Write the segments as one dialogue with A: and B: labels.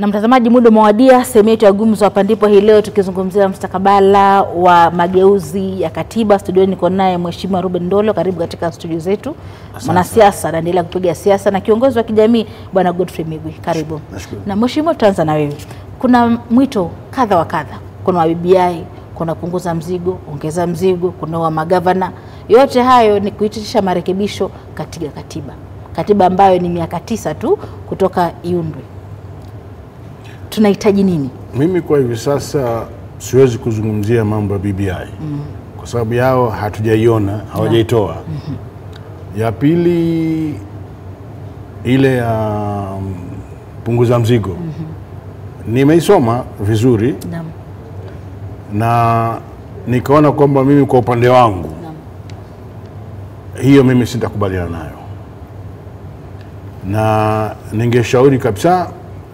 A: Na mtazamaji, muda umewadia, sehemu yetu ya gumzo hapa ndipo hii leo tukizungumzia mustakabala wa mageuzi ya katiba. Studioni niko naye Mheshimiwa Ruben Ndolo, karibu katika studio zetu. Mwanasiasa anaendelea kupiga siasa na kiongozi wa kijamii Bwana Godfrey Migwi, karibu.
B: Nashukuru.
A: Na Mheshimiwa, tutaanza na wewe. Kuna mwito kadha wa kadha, kuna wa BBI, kuna punguza mzigo, ongeza mzigo, kuna wa magavana. Yote hayo ni kuitisha marekebisho katika katiba, katiba ambayo ni miaka tisa tu kutoka iundwe. Tunahitaji nini?
B: Mimi kwa hivi sasa siwezi kuzungumzia mambo ya BBI kwa sababu yao hatujaiona, hawajaitoa. Ya pili ile ya mm, punguza mzigo nimeisoma vizuri
A: Naam.
B: na nikaona kwamba mimi kwa upande wangu
A: Naam.
B: hiyo mimi sitakubaliana nayo, na ningeshauri kabisa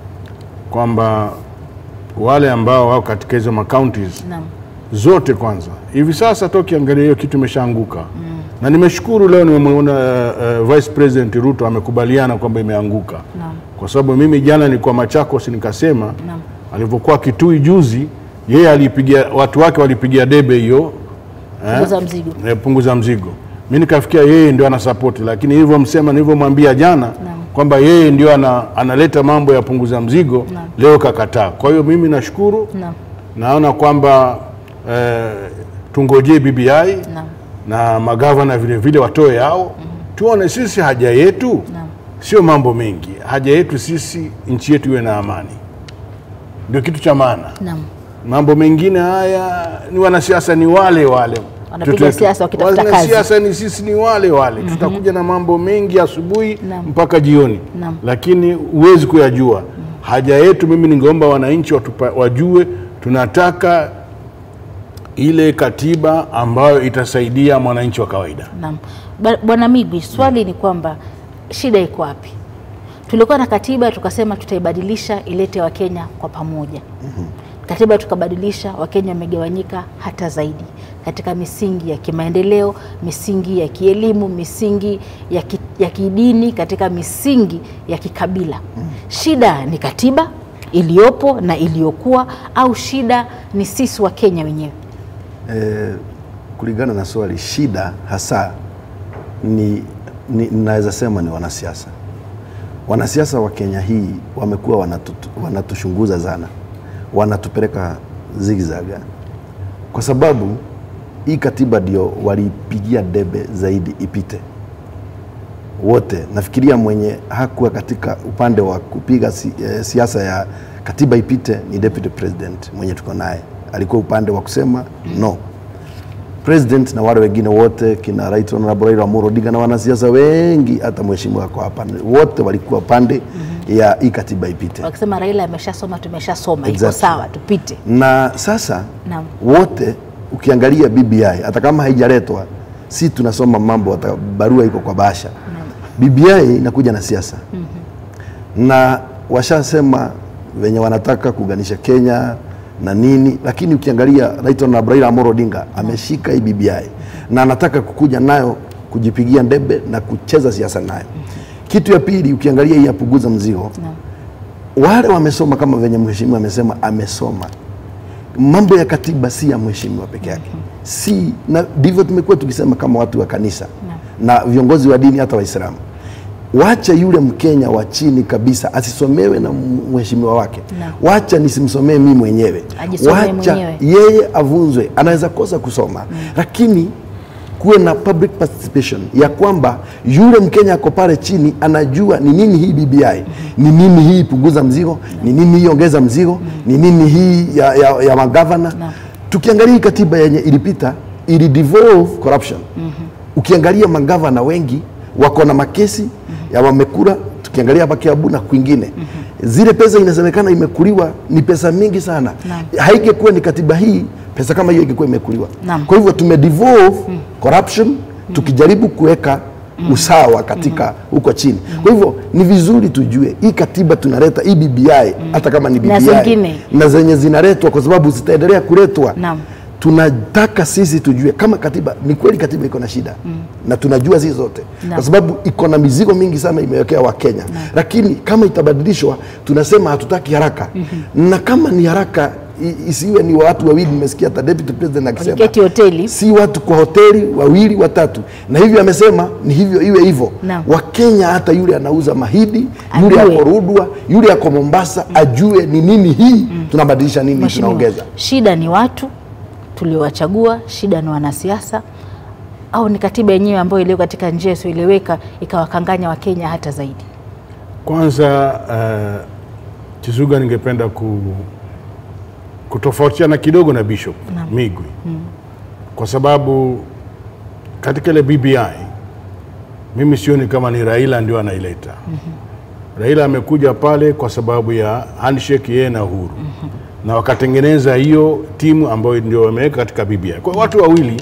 B: kwamba wale ambao wako katika hizo macounties
A: Naam.
B: zote kwanza, hivi sasa hata ukiangalia hiyo kitu imeshaanguka na nimeshukuru leo nimemwona uh, Vice President Ruto amekubaliana kwamba imeanguka
A: Naam.
B: kwa sababu mimi jana nilikuwa Machakos nikasema
A: Naam.
B: alivyokuwa Kitui juzi, yeye alipigia watu wake walipigia debe hiyo eh,
A: Punguza mzigo.
B: eh, punguza mzigo. Mi nikafikia yeye ndio ana support, lakini nilivyomsema nilivyomwambia jana kwamba yeye ndio ana, analeta mambo ya punguza mzigo
A: Naam.
B: leo kakataa. Kwa hiyo mimi nashukuru,
A: Naam.
B: naona kwamba eh, tungojee BBI
A: Naam.
B: na magavana vile vile watoe yao tuone sisi haja yetu
A: Naam.
B: sio mambo mengi. Haja yetu sisi nchi yetu iwe na amani, ndio kitu cha maana.
A: Naam.
B: Mambo mengine haya ni wanasiasa, ni wale wale
A: Wanapiga
B: Tutu-
A: siasa wakitafuta kazi.
B: Wanasiasa ni sisi, ni wale wale tutakuja na mambo mengi asubuhi
A: Naam.
B: mpaka jioni,
A: Naam.
B: lakini huwezi kuyajua. Haja yetu, mimi ningeomba wananchi watupa, wajue tunataka ile katiba ambayo itasaidia mwananchi wa kawaida.
A: Naam. Ba- Bwana Migwi, swali ni kwamba shida iko wapi? Tulikuwa na katiba tukasema tutaibadilisha ilete Wakenya kwa pamoja. Katiba tukabadilisha, Wakenya wamegawanyika hata zaidi katika misingi ya kimaendeleo, misingi ya kielimu, misingi ya, ki, ya kidini, katika misingi ya kikabila. Shida ni katiba iliyopo na iliyokuwa, au shida ni sisi Wakenya wenyewe?
C: Eh, kulingana na swali, shida hasa ni, ni naweza sema ni wanasiasa. Wanasiasa wa Kenya hii wamekuwa wanatu, wanatushunguza sana, wanatupeleka zigzaga, kwa sababu hii katiba ndio walipigia debe zaidi ipite wote. Nafikiria mwenye hakuwa katika upande wa kupiga si, eh, siasa ya katiba ipite ni deputy president mwenye tuko naye, alikuwa upande wa kusema no president na wale wengine wote kina Right Honorable Raila Amolo Odinga na wanasiasa wengi, hata mheshimiwa wako hapa, wote walikuwa pande ya hii katiba ipite.
A: Wakisema Raila ameshasoma, tumeshasoma, iko
C: Exactly.
A: sawa, tupite.
C: Na sasa
A: Naam.
C: wote ukiangalia BBI hata kama haijaletwa, si tunasoma mambo, hata barua iko kwa bahasha. BBI inakuja na siasa na washasema venye wanataka kuunganisha Kenya na nini, lakini ukiangalia Right Honorable Raila Amolo Odinga ameshika hii BBI na anataka kukuja nayo kujipigia debe na kucheza siasa nayo. Kitu ya pili, ukiangalia hii ya punguza mzigo
A: Naam.
C: wale wamesoma kama venye mheshimiwa amesema, amesoma mambo ya katiba si ya mheshimiwa peke yake, si na ndivyo tumekuwa tukisema kama watu wa kanisa na viongozi wa dini, hata Waislamu. Wacha yule Mkenya wa chini kabisa asisomewe na mheshimiwa wake,
A: Naam.
C: wacha nisimsomee mimi mwenyewe,
A: Ajisomee
C: wacha
A: mwenyewe.
C: yeye avunzwe. Anaweza kosa kusoma lakini kuwe na public participation ya kwamba yule Mkenya ako pale chini anajua ni nini hii BBI, ni nini hii punguza mzigo, ni nini hii ongeza mzigo, ni nini hii ya, ya, ya magavana. Tukiangalia hii katiba yenye ilipita ili devolve corruption. Ukiangalia magavana wengi wako na makesi ya wamekula, tukiangalia hapa Kiambu na kwingine zile pesa inasemekana imekuliwa ni pesa mingi sana. Haingekuwa ni katiba hii, pesa kama hiyo ingekuwa imekuliwa.
A: Naam.
C: Kwa hivyo tumedevolve corruption tukijaribu kuweka usawa katika huko chini. Kwa hivyo ni vizuri tujue hii katiba tunaleta hii BBI hata kama ni
A: Na
C: BBI
A: zingine.
C: na zenye zinaletwa kwa sababu zitaendelea kuletwa
A: Naam.
C: tunataka sisi tujue kama katiba ni kweli katiba iko na shida mm. na tunajua sisi zote
A: Naam.
C: kwa sababu iko na mizigo mingi sana imewekea wakenya lakini kama itabadilishwa tunasema hatutaki haraka mm-hmm. na kama ni haraka i- isiwe ni watu wawili nimesikia hata deputy president akisema
A: Waliketi hoteli.
C: si watu kwa hoteli wawili watatu na hivyo amesema ni hivyo iwe hivyo
A: Naam.
C: wakenya hata yule anauza mahidi yule
A: Ajue.
C: ako rudwa yule ako mombasa ajue ni nini hii tunabadilisha nini
A: Mheshimiwa,
C: tunaongeza
A: shida ni watu tuliowachagua, shida ni wanasiasa au ni katiba yenyewe ambayo iliyo katika njia isiyoeleweka ikawakanganya Wakenya hata zaidi?
B: Kwanza uh, Chisuga, ningependa ku, kutofautiana kidogo na Bishop Migwi kwa sababu katika ile BBI mimi sioni kama ni Raila ndio anaileta. Raila amekuja pale kwa sababu ya handshake yeye na Uhuru na wakatengeneza hiyo timu ambayo ndio wameweka katika BBI. Kwa hiyo watu wawili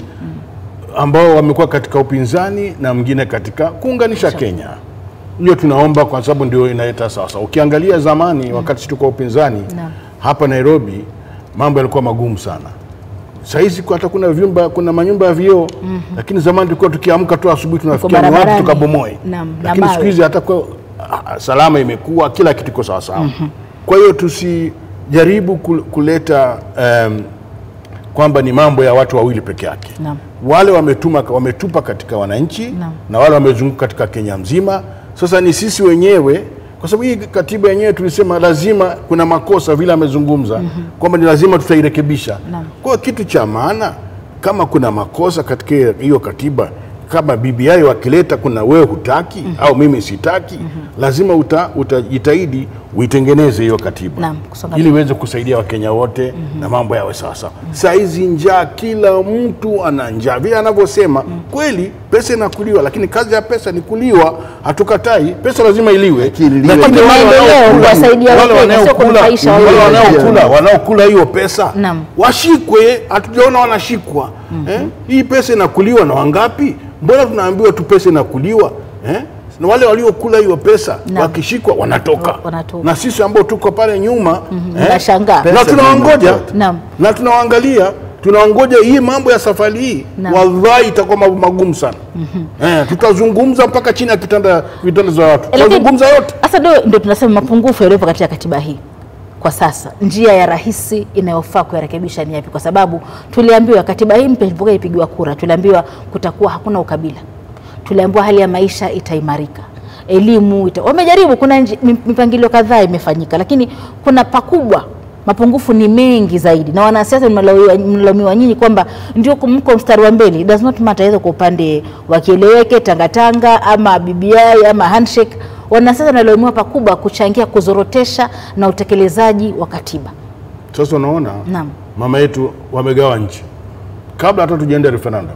B: ambao wamekuwa katika upinzani na mwingine katika kuunganisha Kenya. Hiyo tunaomba kwa sababu ndio inaleta sasa. Ukiangalia zamani wakati sisi tuko upinzani
A: Naam.
B: hapa Nairobi mambo yalikuwa magumu sana. Sahizi hata kuna vyumba kuna manyumba ya vioo lakini zamani tulikuwa tukiamka tu asubuhi tunafikia ni wapi
A: barabarani.
B: tukabomoe.
A: Naam, na
B: Lakini
A: mawe.
B: siku hizi hata kwa ah, salama imekuwa kila kitu kiko sawa sawa. Kwa hiyo tusijaribu kul- kuleta em, kwamba ni mambo ya watu wawili peke yake.
A: Naam.
B: Wale wametuma, wametupa katika wananchi
A: Naam.
B: na wale wamezunguka katika Kenya mzima. Sasa ni sisi wenyewe, kwa sababu hii katiba yenyewe tulisema lazima kuna makosa vile amezungumza kwamba ni lazima tutairekebisha.
A: Naam.
B: Kwa hiyo kitu cha maana kama kuna makosa katika hiyo katiba kama BBI wakileta kuna wewe hutaki au mimi sitaki, lazima uta, utajitahidi uitengeneze hiyo katiba
A: Naam, kusonga
B: ili iweze kusaidia Wakenya wote na mambo yawe sawasawa. Saa hizi njaa, kila mtu ana njaa, vile anavyosema kweli, pesa inakuliwa, lakini kazi ya pesa ni kuliwa. Hatukatai, pesa lazima iliwe,
C: Lakini liwe-
B: Lakini
A: Kwa
B: wale
A: kimaendeleo,
B: wanaokula-
A: kuwasaidia
B: wale
A: Wakenya, sio
B: wanaokula-
A: kunufaisha
B: wale
A: wale
B: wanaokula wanaokula hiyo pesa
A: Naam.
B: washikwe, hatujaona wanashikwa. Eh? Hii pesa inakuliwa na wangapi? Mbona tunaambiwa tu pesa inakuliwa eh? Na wale waliokula hiyo pesa
A: Naam.
B: wakishikwa wanatoka.
A: Wa- wanatoka.
B: na sisi ambao tuko pale nyuma
A: Mnashangaa.
B: na
C: Pesa
B: tunawangoja
C: ndio
A: Naam.
B: na tunawaangalia tunawangoja hii mambo ya safari hii
A: Naam.
B: wallahi itakuwa mambo magumu sana eh, tutazungumza mpaka chini ya kitanda vitanda za watu
A: Lakini-
B: tutazungumza yote
A: Sasa ndio ndio tunasema mapungufu yaliyopo katika katiba hii kwa sasa, njia ya rahisi inayofaa kuyarekebisha ni yapi? Kwa sababu tuliambiwa katiba hii mpya ilipokuwa ipigiwa kura, tuliambiwa kutakuwa hakuna ukabila, tuliambiwa hali ya maisha itaimarika, elimu ita... wamejaribu, kuna nji- mi- mipangilio kadhaa imefanyika, lakini kuna pakubwa mapungufu ni mengi zaidi, na wanasiasa mnalaumiwa mnalaumiwa nyinyi kwamba ndio mko mstari wa mbele. It does not matter either kwa upande wa kieleweke, tangatanga ama BBI ama handshake. Wanasiasa wanalaumiwa pakubwa kuchangia kuzorotesha na utekelezaji wa katiba.
B: sasa unaona
A: Naam.
B: mama yetu wamegawa nchi kabla hata tujaenda referendum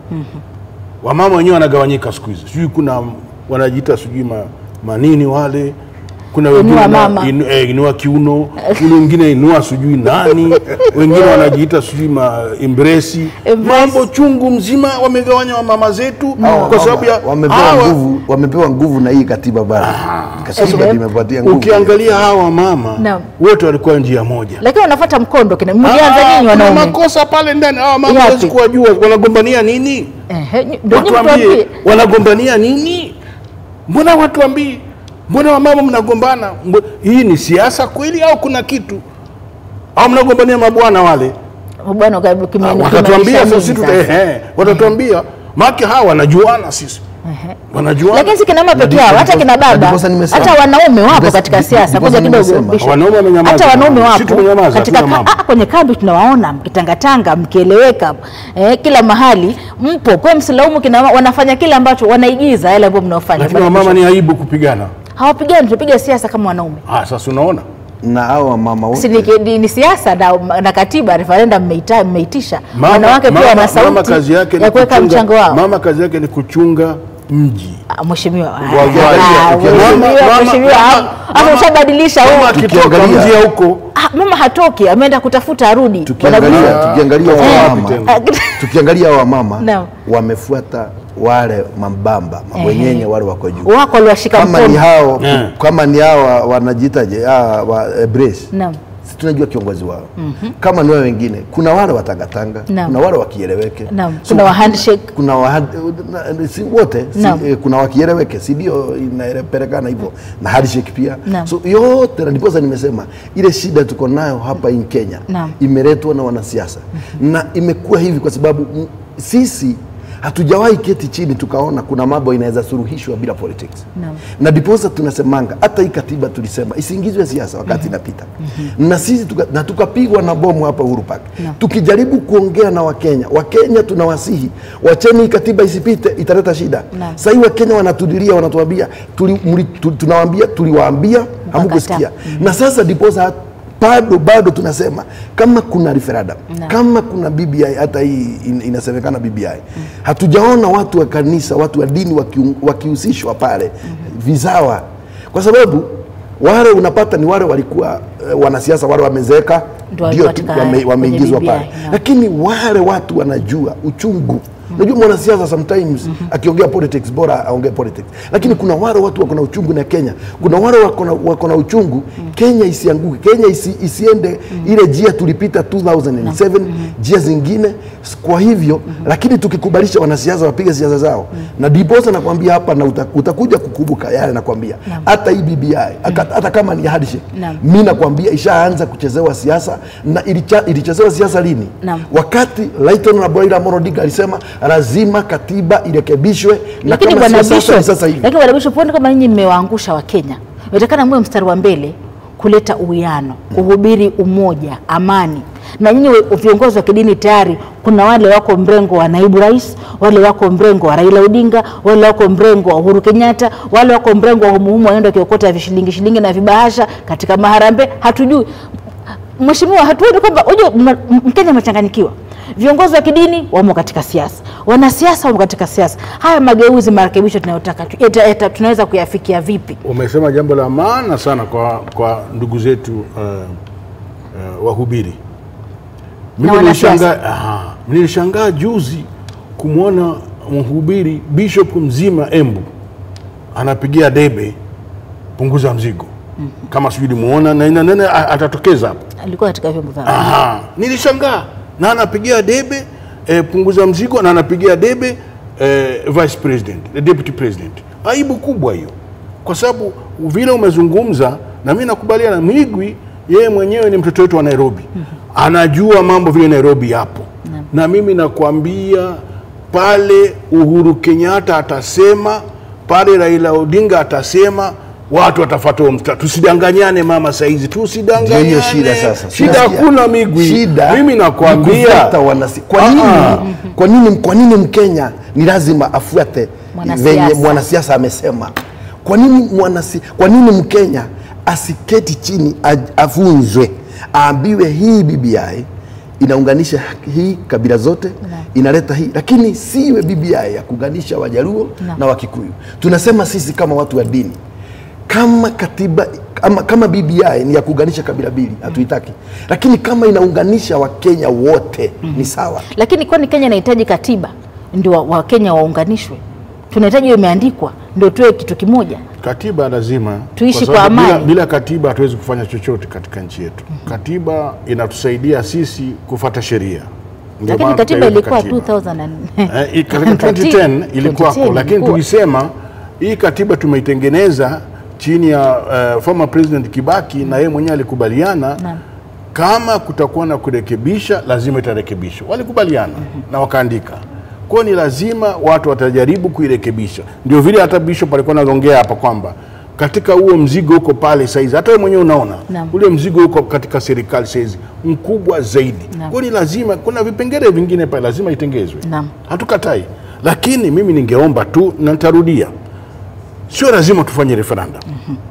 B: wamama wenyewe wanagawanyika siku hizi sijui kuna wanajiita sijui ma, manini wale kuna wengine
A: Inua
B: wana-
A: mama.
B: inu, eh, inua kiuno ule wengine inua sijui nani wengine wanajiita sijui ma embrace
A: Embrace.
B: mambo chungu mzima wamegawanya wamama zetu
C: Hawa
B: kwa sababu ya
C: wamepewa
B: hawa-
C: nguvu, wamepewa nguvu na hii katiba bado. Katiba
A: Ehe.
C: imepatia nguvu.
B: ukiangalia hawa mama
A: Naam.
B: wote walikuwa njia moja
A: Lakini wanafuata mkondo kina
B: Ah,
A: mlianza nyinyi
B: kuna
A: wanaume.
B: makosa pale ndani hawa mama
A: Yapi?
B: hawezi kuwajua wanagombania nini
A: Ehe, nyi- ndio nyinyi
B: watuambie
A: mtuambie.
B: wanagombania nini mbona watuambie mbona wamama mnagombana Mbo- hii ni siasa kweli au kuna kitu au mnagombania mabwana wale
A: Bwana uka- kime-
B: Ah, watatuambia
A: kimaanisha
B: sisi
A: nini
B: tuta,
A: sasa?
B: ehe, watatuambia maki hawa wanajuana sisi wanajuana
A: Lakini si kina mama peke yao, hata kina baba,
C: ndiposa nimesema.
A: hata wanaume wapo
C: Ndiposa-
A: katika siasa.
C: ndiposa
A: Ngoja kidogo,
C: nimesema.
A: Bishop.
B: Wanaume wamenyamaza.
A: hata wanaume
B: Sisi
A: wapo
B: tumenyamaza,
A: katika
B: hatuna
A: ka-
B: mambo.
A: ah, kwenye kambi tunawaona mkitangatanga, mkieleweka eh, kila mahali mpo. Kwa hiyo msilaumu kina mama, wanafanya kile ambacho wanaigiza yale ambayo mnaofanya.
B: lakini
A: Bwana
B: wamama
A: Bishop,
B: ni aibu kupigana
A: hawapigani, tunapiga siasa kama wanaume.
B: ah, sasa unaona
C: na hao mama
A: Si
C: wote
A: ni, ni, ni siasa na, na katiba referendum mmeita- mmeitisha.
B: Mama-
A: Wanawake pia
B: mama-
A: wana
B: mama kazi
A: sauti
B: yake ni
A: ya kuweka
B: kuchunga-
A: mchango wao.
B: mama kazi yake ni kuchunga mji
A: Ah, Mheshimiwa, ah,
B: Wallahi,
A: ah,
B: ukiangalia-
A: mheshimiwa,
B: mama-
A: mheshimiwa,
B: mama-
A: hapo- hapo
B: mama-
A: ushabadilisha
B: mama
A: huu.
B: akitoka
C: Tukiangalia-
B: mji ya huko
A: Ah, mama hatoki, ameenda kutafuta arudi.
C: tukiangalia
A: Wanagusa-
C: tukiangalia
B: Eh.
C: wa mama
B: Tena.
C: tukiangalia wa mama
A: Naam.
C: wamefuata wale mambamba mabwenyenye wale wako juu
A: wako waliwashika
C: kama ni
A: mkono.
C: hao
B: Eh.
C: kama ni hao wa- wanajiitaje hawa wa eh, brace
A: Naam.
C: si tunajua kiongozi wao kama ni wao wengine kuna wale watangatanga
A: Naam.
C: kuna wale wakieleweke
A: Naam. Kuna wa handshake.
C: kuna wa, na- si wote si,
A: Naam.
C: eh, kuna wakieleweke si ndio inapelekana hivyo na handshake pia
A: Naam.
C: so yote na ndiposa nimesema ile shida tuko nayo hapa in Kenya
A: Naam.
C: imeletwa na wanasiasa na imekuwa hivi kwa sababu mm, sisi hatujawahi keti chini tukaona kuna mambo inaweza suluhishwa bila politics
A: Naam.
C: na ndiposa tunasemanga hata hii katiba tulisema isiingizwe siasa wakati inapita na sisi tuka, na tukapigwa na bomu hapa Uhuru Park
A: Naam.
C: tukijaribu kuongea na Wakenya Wakenya tunawasihi wacheni hii katiba isipite italeta shida
A: Naam.
C: sasa hii Wakenya wanatudilia wanatuambia tuli, mli, tu, tunawaambia tuliwaambia hamkusikia na sasa ndiposa bado bado tunasema kama kuna referendum
A: Naam.
C: kama kuna BBI hata hii in, inasemekana BBI hatujaona watu wa kanisa watu wa dini wakiun- wakihusishwa pale vizawa kwa sababu wale unapata ni wale walikuwa eh, wanasiasa wale wamezeeka
A: Ndio
C: ndio
A: walikuwa
C: tu
A: katika-
C: wame, wameingizwa
A: kwenye
C: pale
A: BBI, naam.
C: lakini wale watu wanajua uchungu Unajua mwanasiasa sometimes akiongea politics bora aongee politics, lakini kuna wale watu wako na uchungu na Kenya, kuna wale wako na, wako na uchungu Kenya isianguke, Kenya isi, isiende ile njia tulipita 2007 njia zingine. Kwa hivyo lakini tukikubalisha wanasiasa wapige siasa zao, na ndiposa nakwambia hapa na uta, utakuja kukumbuka yale nakwambia, hata hii BBI hata hata kama ni handshake,
A: Naam.
C: mi nakwambia ishaanza kuchezewa siasa na ilicha, ilichezewa siasa lini?
A: Naam.
C: wakati Lighton na Raila Amolo Odinga alisema lazima katiba irekebishwe, na
A: lakini
C: kama
A: bwana
C: sio sasa ni
A: Bishop,
C: sasa hivi.
A: lakini bwana Bishop, huoni kama nyinyi mmewaangusha Wakenya? Inatakana mwe mstari wa mbele kuleta uwiano, kuhubiri umoja, amani. Na nyinyi we- viongozi wa kidini tayari kuna wale wako mrengo wa naibu rais, wale wako mrengo wa Raila Odinga, wale wako mrengo wa Uhuru Kenyatta, wale wako mrengo wa humuhumu wanaenda wakiokota vishilingi shilingi na vibahasha katika maharambe. Hatujui Mheshimiwa, hatuoni kwamba unajua mna- m- Mkenya amechanganyikiwa. Viongozi wa kidini wamo katika siasa, wanasiasa wamo katika siasa. Haya mageuzi, marekebisho tunayotaka tu- yata- yata- tunaweza kuyafikia vipi?
B: Umesema jambo la maana sana kwa, kwa ndugu zetu uh, uh, wahubiri. Mimi
A: wanasiasa.
B: nilishangaa aha, nilishangaa juzi kumwona mhubiri bishop mzima Embu anapigia debe punguza mzigo kama sijui limuona na ina nene a- atatokeza hapo.
A: Alikuwa katika vyombo vya habari.
B: Aha, nilishangaa na anapigia debe eh, punguza mzigo na anapigia debe eh, vice president, eh, deputy president. Aibu kubwa hiyo, kwa sababu vile umezungumza na mimi nakubaliana. Mwigwi yeye mwenyewe ni mtoto wetu wa Nairobi, anajua mambo vile Nairobi yapo, na mimi nakwambia pale Uhuru Kenyatta atasema, pale Raila Odinga atasema watu watafuata huo mstari. Tusidanganyane mama, saizi
C: Ndio
B: tusidanganyane.
C: hiyo shida sasa.
B: Shida
C: Unasikia?
B: hakuna Migwi.
C: Shida
B: mimi
C: ni
B: nakwambia
C: kufuata wanasi- kwa nini,
B: Ah,
C: kwa nini kwa nini Mkenya ni lazima afuate
A: Mwanasiasa.
C: venye mwanasiasa amesema? Kwa nini mwanasi, kwa nini Mkenya asiketi chini aj- afunzwe aambiwe hii BBI inaunganisha hii kabila zote inaleta hii, lakini siwe BBI ya kuunganisha Wajaluo
A: Naam.
C: na Wakikuyu. Tunasema sisi kama watu wa dini kama katiba kama, kama BBI ni ya kuunganisha kabila mbili hatuitaki, lakini kama inaunganisha Wakenya wote ni sawa.
A: Lakini kwani Kenya inahitaji katiba ndio wa- Wakenya waunganishwe? Tunahitaji hiyo imeandikwa ndio tuwe kitu kimoja.
B: katiba lazima
A: Tuishi
B: kwa sababu
A: kwa
B: bila,
A: amani.
B: bila katiba hatuwezi kufanya chochote katika nchi yetu. Katiba inatusaidia sisi kufata sheria. Ndio
A: Lakini
B: maana
A: katiba
B: tukaiweka
A: ilikuwa
B: katiba.
A: 2000 and-
B: Eh, i- katika 2010 ilikuwako,
A: 2010
B: lakini
A: ilikuwa.
B: tulisema hii katiba tumeitengeneza chini ya uh, former president Kibaki na yeye mwenyewe alikubaliana
A: Naam.
B: kama kutakuwa na kurekebisha lazima itarekebishwa. Walikubaliana na wakaandika. Kwa hiyo ni lazima watu watajaribu kuirekebisha. Ndio vile hata Bishop alikuwa anaongea hapa kwamba katika huo mzigo uko pale saizi, hata wewe mwenyewe unaona
A: Naam.
B: ule mzigo uko katika serikali saizi mkubwa zaidi.
A: Naam.
B: Kwa hiyo ni lazima, kuna vipengele vingine pale lazima itengezwe
A: Naam.
B: hatukatai, lakini mimi ningeomba tu na nitarudia, sio lazima tufanye referendum.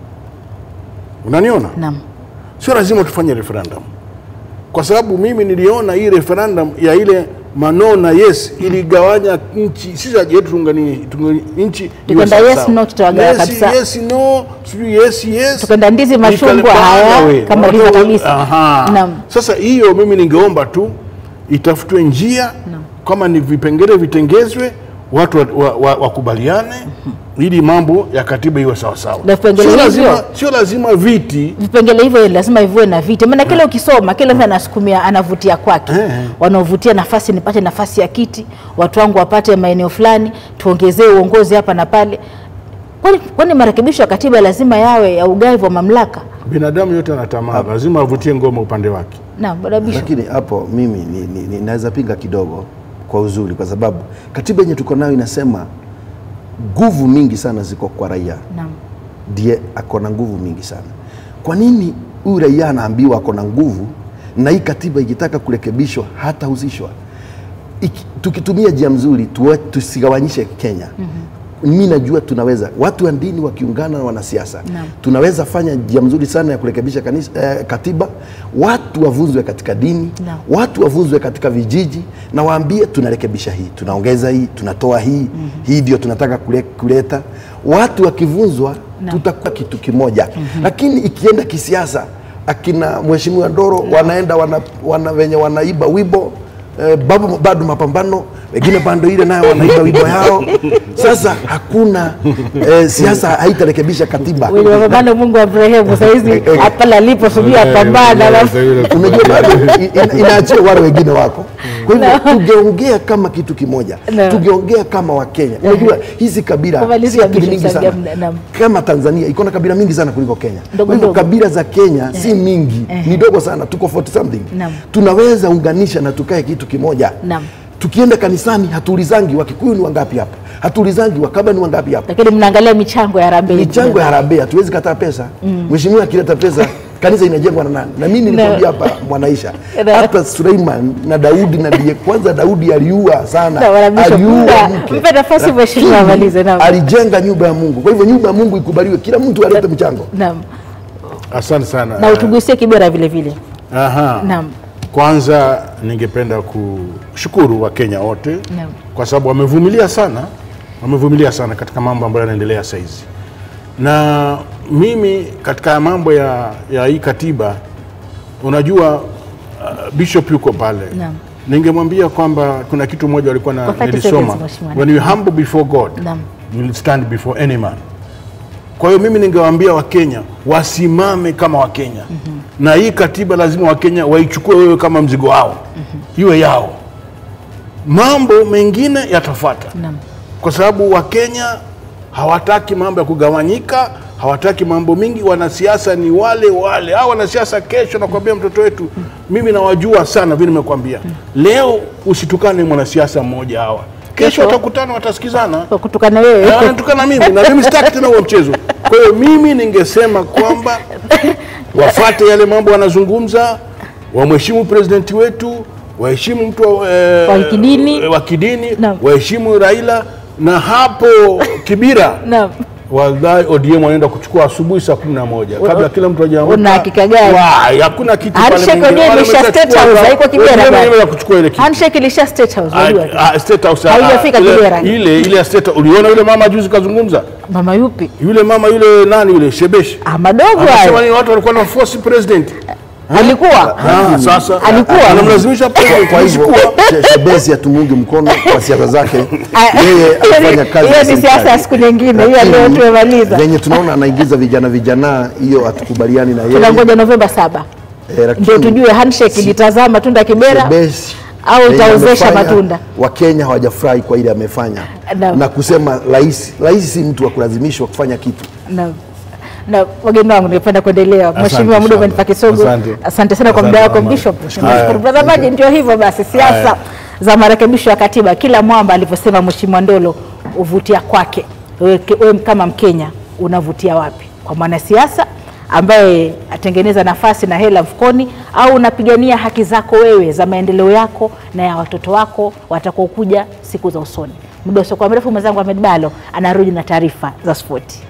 B: Unaniona?
A: Naam.
B: Sio lazima tufanye referendum, kwa sababu mimi niliona hii referendum ya ile mano na yes iligawanya nchi, sisi haja yetu tungani tungani nchi iwe
A: Tukaenda
B: sawa
A: yes,
B: sawa.
A: no, tutawagawa
B: yes,
A: kabisa.
B: yes no sijui yes yes
A: Tukaenda ndizi, machungwa,
B: Ikalipana
A: haya,
B: we.
A: kama
B: Watu-
A: ilivyo kabisa.
B: Aha.
A: Naam.
B: Sasa hiyo mimi ningeomba tu itafutwe njia kama ni vipengele vitengezwe, watu wakubaliane wa, wa, wakubaliane ili mambo ya katiba iwe sawasawa.
A: Na vipengele
B: Sio
A: hivyo-
B: lazima, sio lazima viti
A: vipengele hivyo lazima ivue na viti, maana kile ukisoma kila mtu anasukumia anavutia kwake.
B: Eh.
A: Wanaovutia nafasi, nipate nafasi ya kiti, watu wangu wapate maeneo fulani, tuongezee uongozi hapa na pale. Kwani kwani marekebisho ya katiba lazima yawe ya ugavi wa mamlaka?
B: binadamu yote ana tamaa, lazima avutie ngoma upande wake.
A: Naam, bwana Bishop.
C: Lakini hapo mimi ni, ni, ni, naweza pinga kidogo kwa uzuri, kwa sababu katiba yenye tuko nayo inasema nguvu mingi sana ziko kwa raia,
A: Naam.
C: ndiye ako na nguvu mingi sana. Kwa nini huyu raia anaambiwa ako na nguvu na hii katiba ikitaka kurekebishwa hatahusishwa? Iki- Tukitumia njia mzuri tuwe- tusigawanyishe Kenya. Mi najua tunaweza, watu wa dini wakiungana na wanasiasa
A: Naam.
C: tunaweza fanya njia mzuri sana ya kurekebisha kanisa, eh, katiba. Watu wavunzwe katika dini
A: Naam.
C: watu wavunzwe katika vijiji na waambie tunarekebisha hii, tunaongeza hii, tunatoa hii, hii ndio tunataka kule- kuleta. Watu wakivunzwa
A: Naam.
C: tutakuwa kitu kimoja, lakini ikienda kisiasa, akina mheshimiwa Ndoro wanaenda wana, wana, wenye wanaiba wibo eh, babu bado mapambano wengine bando ile nayo wanaiba wibo yao. Sasa hakuna eh, siasa haitarekebisha katiba.
A: Wenye mapambano Mungu wa Abrahamu saizi pale alipo subiri apambana alafu
C: unajua bado i- ina- inaachia wale wengine wako. Kwa hivyo tungeongea kama kitu kimoja,
A: No.
C: tungeongea kama Wakenya. Unajua hizi kabila
A: Kumalizia
C: si akili
A: Bishop
C: mingi
A: Sagia,
C: sana.
A: naam.
C: Kama Tanzania iko na kabila mingi sana kuliko Kenya.
A: Ndogo
C: Kwa hivyo
A: ndogo.
C: kabila za Kenya si mingi, ni dogo sana, tuko 40 something.
A: Naam.
C: Tunaweza unganisha na tukae kitu kimoja.
A: Naam.
C: Tukienda kanisani hatuulizangi Wakikuyu ni wangapi hapa, hatuulizangi Wakaba ni wangapi hapa
A: lakini mnaangalia michango ya harambee.
C: michango ya harambee hatuwezi kataa pesa. Mheshimiwa akileta pesa kanisa inajengwa na nani? Na mimi nilikwambia hapa Mwanaisha,
A: Na-
C: hata Suleiman na Daudi na ndiye kwanza, Daudi aliua sana,
A: Na Bwana Bishop,
C: aliua
A: mpe-
C: mke.
A: mpe nafasi
C: Lakini
A: mheshimiwa amalize, naam.
C: alijenga nyumba ya Mungu. Kwa hivyo nyumba ya Mungu ikubaliwe, kila mtu alete mchango.
A: Naam.
B: Asante sana.
A: Na utugusie Kibera vile vile.
B: Aha.
A: Naam.
B: Kwanza ningependa kushukuru Wakenya wote
A: Naam.
B: kwa sababu wamevumilia sana, wamevumilia sana katika mambo ambayo yanaendelea saizi, na mimi katika mambo ya, ya hii katiba, unajua uh, Bishop yuko pale
A: Naam.
B: ningemwambia kwamba kuna kitu moja walikuwa na
A: Kwa 30
B: nilisoma,
A: seconds, Mheshimiwa.
B: when you humble before God
A: Naam.
B: you will stand before any man. Kwa hiyo mimi ningewaambia Wakenya wasimame kama Wakenya na hii katiba lazima Wakenya waichukue wewe kama mzigo wao iwe yao. Mambo mengine yatafuata
A: Naam.
B: kwa sababu Wakenya hawataki mambo ya kugawanyika, hawataki mambo mingi. Wanasiasa ni wale wale, hao wanasiasa kesho, nakwambia mtoto wetu, mimi nawajua sana, vile nimekwambia leo. Usitukane mwanasiasa mmoja, hawa kesho
A: Kesho.
B: watakutana, watasikizana
A: Kwa kutukana wewe.
B: na wanatukana mimi na mimi sitaki tena huo mchezo. Kwa hiyo mimi ningesema kwamba wafate yale mambo wanazungumza, wamheshimu presidenti wetu, waheshimu mtu wa, eh,
A: Wa kidini.
B: wa kidini,
A: Naam.
B: waheshimu Raila na hapo Kibira
A: Naam.
B: wallahi ODM wanaenda kuchukua asubuhi saa kumi na moja kabla kila mtu hajaamka.
A: Una hakika gani?
B: Wai, Hakuna kitu pale
A: Handshake
B: mwingine.
A: wenyewe
B: Wale
A: ilisha
B: wameshachukua
A: State House,
B: hapa.
A: haiko Kibera
B: ODM
A: bwana.
B: wanaenda kuchukua ile kitu.
A: Handshake ilisha State House, unajua.
B: Ah, ah, State House, ah,
A: Haijafika
B: ile-
A: Kibera.
B: Ile ile ya State House. Uliona yule mama juzi kazungumza?
A: Mama yupi?
B: Yule mama yule nani yule Shebesh.
A: Ah, madogo
B: Anasema
A: hayo.
B: ni watu walikuwa na force president.
A: Alikuwa.
B: Ah, sasa
A: Alikuwa.
B: anamlazimisha president
C: Kwa hivyo
B: kuchukua.
C: She- Shebesi hatumungi mkono kwa siasa zake,
A: Ah,
C: yeye
A: hiyo ni-
C: anafanya kazi
A: hiyo
C: ya
A: ni
C: serikali.
A: siasa ya siku nyingine, hiyo
C: Lakini
A: leo tumemaliza.
C: venye tunaona anaingiza vijana vijana, hiyo hatukubaliani na yeye
A: Tunangoja Novemba saba
C: Eh, lakini
A: ndio tujue handshake ilitazaa matunda Kibera
C: Shebesi
A: au
C: venye
A: itaozesha
C: amefanya,
A: matunda.
C: Wakenya hawajafurahi kwa ile amefanya
A: Naam.
C: na kusema rais rais si mtu wa kulazimishwa kufanya kitu.
A: na na wageni wangu ningependa kuendelea. Mheshimiwa, muda
B: sana.
A: umenipa kisogo.
B: Asante.
A: Asante sana kwa
B: Asante
A: muda wako
B: mama.
A: Bishop.
B: Haya.
A: Nashukuru mtazamaji, ndio hivyo basi, siasa
B: Haya.
A: za marekebisho ya katiba, kila mwamba alivyosema Mheshimiwa Ndolo uvutia kwake. Wewe wewe kama Mkenya unavutia wapi? Kwa mwanasiasa ambaye atengeneza nafasi na hela mfukoni, au unapigania haki zako wewe za maendeleo yako na ya watoto wako watakaokuja siku za usoni? Muda usiokuwa mrefu, mwenzangu Ahmed Balo anarudi na taarifa za spoti.